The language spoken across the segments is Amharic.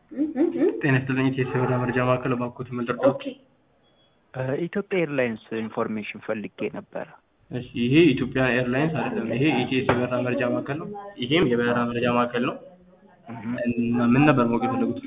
ጤና ይስጥልኝ ኢትዮ የበረራ መረጃ ማዕከል እባክዎት ምንድርደው? ኦኬ ኢትዮጵያ ኤርላይንስ ኢንፎርሜሽን ፈልጌ ነበረ። እሺ ይሄ ኢትዮጵያ ኤርላይንስ አይደለም። ይሄ ኢቲኤስ የበረራ መረጃ ማዕከል ነው። ይሄም የበረራ መረጃ ማዕከል ነው። እና ምን ነበር ማወቅ የፈለጉት?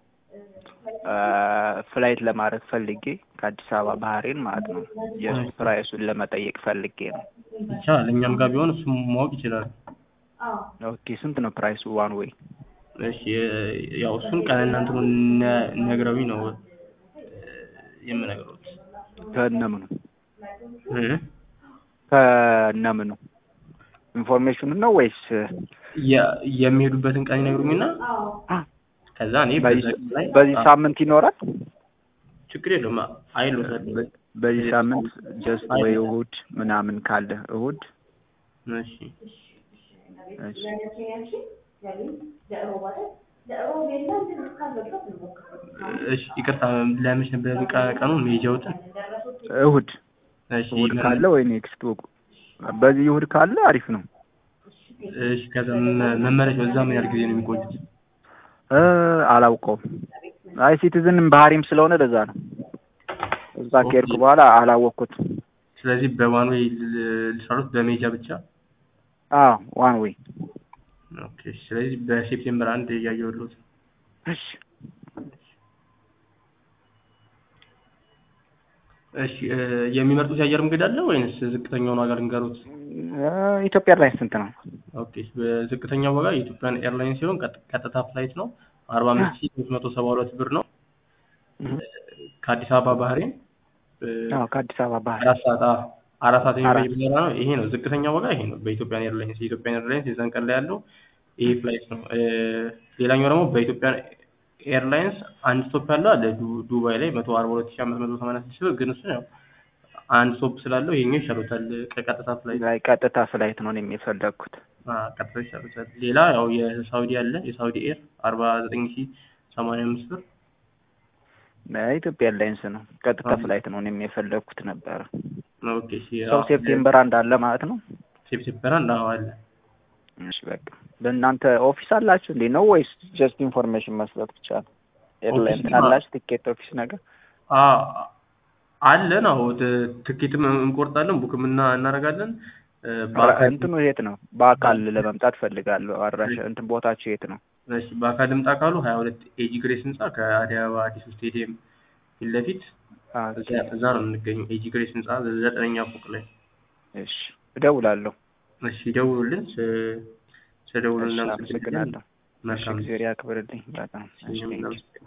ፍላይት ለማድረግ ፈልጌ ከአዲስ አበባ ባህሬን ማለት ነው። የእሱ ፕራይሱን ለመጠየቅ ፈልጌ ነው። ይቻላል። እኛም ጋር ቢሆን እሱም ማወቅ ይችላል። ኦኬ ስንት ነው ፕራይሱ ዋን ዌይ? እሺ ያው እሱን ቀንና እንትኑን ነ- ነግረውኝ ነው የምነግረውት። ከነምኑ እ? ከነምኑ ኢንፎርሜሽኑን ነው ወይስ የ- የሚሄዱበትን ቀን ይነግሩኝና ከዛ እኔ በዛ በዚህ ቀን ላይ በዚህ ሳምንት ይኖራል? ችግር የለውም አይሎታል። በ- በዚህ ሳምንት ጀስት ወይ እሁድ ምናምን ካለ እሁድ እሺ እሺ እሺ ይቅርታ ለምሽ ነበር ቀ- ቀኑን መሄጃዎትን እሁድ እሺ እሁድ ካለ ወይ ኔክስት በዚህ እሁድ ካለ አሪፍ ነው። እሺ ከዛ መ- መመለሻው እዛ ምን ያህል ጊዜ ነው የሚቆዩት? እ አላውቀውም። አይ ሲቲዝን ባህሪም ስለሆነ ለዛ ነው። እዛ ከሄድኩ በኋላ አላወቅኩትም። ስለዚህ በዋን ዌይ ል- ልሰሩት በሜጃ ብቻ አዎ ዋን ዌይ ኦኬ ስለዚህ በሴፕቴምበር አንድ እያየሁልዎት እሺ እሺ እ፣ የሚመርጡት የአየር መንገድ አለ ወይንስ ዝቅተኛውን ዋጋ ልንገሩት? እ፣ ኢትዮጵያ ኤርላይንስ ስንት ነው? ኦኬ በዝቅተኛው ዋጋ የኢትዮጵያን ኤርላይንስ ሲሆን ቀጥ- ቀጥታ ፍላይት ነው አርባ አምስት ሺህ ሶስት መቶ ሰባ ሁለት ብር ነው ከአዲስ አበባ ባህሬን እ፣ አዎ ከአዲስ አበባ ባህር አራት ሰዓት አዎ፣ አራት ሰዓት የሚቆይ አራት። በረራ ነው። ይሄ ነው ዝቅተኛ ዋጋ ይሄ ነው በኢትዮጵያን ኤርላይንስ የኢትዮጵያን ኤርላይንስ የዛን ቀን ላይ ያለው ይሄ ፍላይት ነው። እ፣ ሌላኛው ደግሞ በኢትዮጵያን ኤርላይንስ አንድ ስቶፕ ያለው አለ ዱ- ዱባይ ላይ መቶ አርባ ሁለት ሺህ አምስት መቶ ሰማንያ ስድስት ብር ግን እሱ ያው አንድ ስቶፕ ስላለው ይሄኛው ይሻሉታል ከቀጥታ ፍላይት ላይ ቀጥታ ፍላይት ነው እኔም የፈለግኩት። አ፣ ቀጥታ ይሻሉታል። ሌላ ያው የሳውዲ አለ የሳውዲ ኤር አርባ ዘጠኝ ሺህ ሰማንያ አምስት ብር ኢትዮጵያ ኤርላይንስ ነው ቀጥታ አዎ። ፍላይት ነው እኔም የፈለግኩት ነበረ። ኦኬ እሺ ሰው አዎ፣ ሴፕቴምበር አንድ አለ ማለት ነው። ሴፕቴምበር አንድ አዎ አለ እሺ በቃ በእናንተ ኦፊስ አላችሁ እንዴ ነው ወይስ ጀስት ኢንፎርሜሽን መስጠት ብቻ ነው? ኤርላይን ኦፊስ አላችሁ ቲኬት ኦፊስ ነገር? አ አለን አዎ ት- ትኬትም እንቆርጣለን ቡክም እና እናደርጋለን እ፣ በአካል እንትኑ የት ነው? በአካል ለመምጣት ፈልጋለሁ። አድራሻ እንትን ቦታችሁ የት ነው? እሺ በአካል ልምጣ ካሉ ሀያ ሁለት ኤጂ ግሬስ ህንጻ ከአዲስ አበባ አዲሱ ስቴዲየም ፊት ለፊት ኦኬ። እዛ- እዛ ነው የምንገኘው ኤጂ ግሬስ ህንጻ ዘጠነኛ ፎቅ ላይ እሺ እደውላለሁ። እሺ ደውሉልን ስ- ስደውሉ እሺ እናመሰግናለን አመሰግናለሁ። እሺ መልካም እግዚአብሔር ያክብርልኝ በጣም እሺ እኛም ቴንኪው። እናመሰግናለን